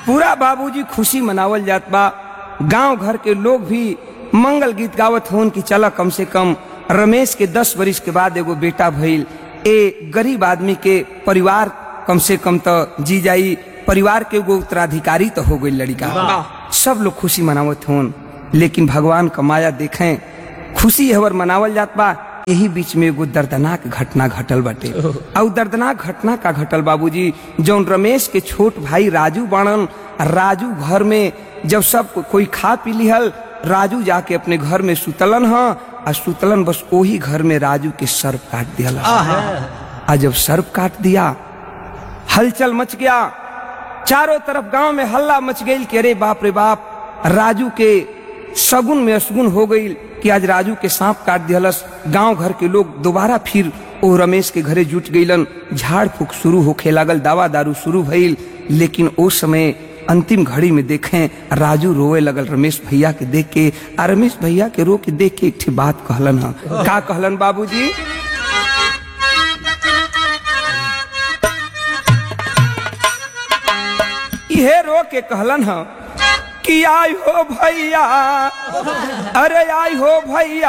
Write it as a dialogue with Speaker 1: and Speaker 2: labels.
Speaker 1: पूरा बाबूजी खुशी मनावल जात बा गांव घर के लोग भी मंगल गीत गावत होन कि चला कम से कम रमेश के दस वर्ष के बाद एगो बेटा भइल ए गरीब आदमी के परिवार कम से कम तो जी जाई परिवार के एगो उत्तराधिकारी तो हो गई लड़का सब लोग खुशी मनावत होन लेकिन भगवान का माया देखें खुशी हवर मनावल जात बा यही बीच में एगो दर्दनाक घटना घटल बाटे और दर्दनाक घटना का घटल बाबूजी जौन रमेश के छोट भाई राजू बाणन राजू घर में जब सब को, कोई खा पी लिहल राजू जाके अपने घर में सुतलन ह आ सुतलन बस वही घर में राजू के सर्प काट दिया आ जब सर्प काट दिया हलचल मच गया चारों तरफ गांव में हल्ला मच गई कि अरे बाप रे बाप राजू के सगुन में असगुन हो गई कि आज राजू के सांप काट दिहलस गांव घर के लोग दोबारा फिर ओ रमेश के घरे जुट गईलन झाड़ फूक शुरू होखे लागल दावा दारू शुरू भइल लेकिन ओ समय अंतिम घड़ी में देखें राजू रोए लगल रमेश भैया के देख के आ रमेश भैया के रो के देख के एक ठे बात कहलन ह का कहलन बाबूजी इहे रो के कहलन ह कि आई हो भैया अरे आई हो भैया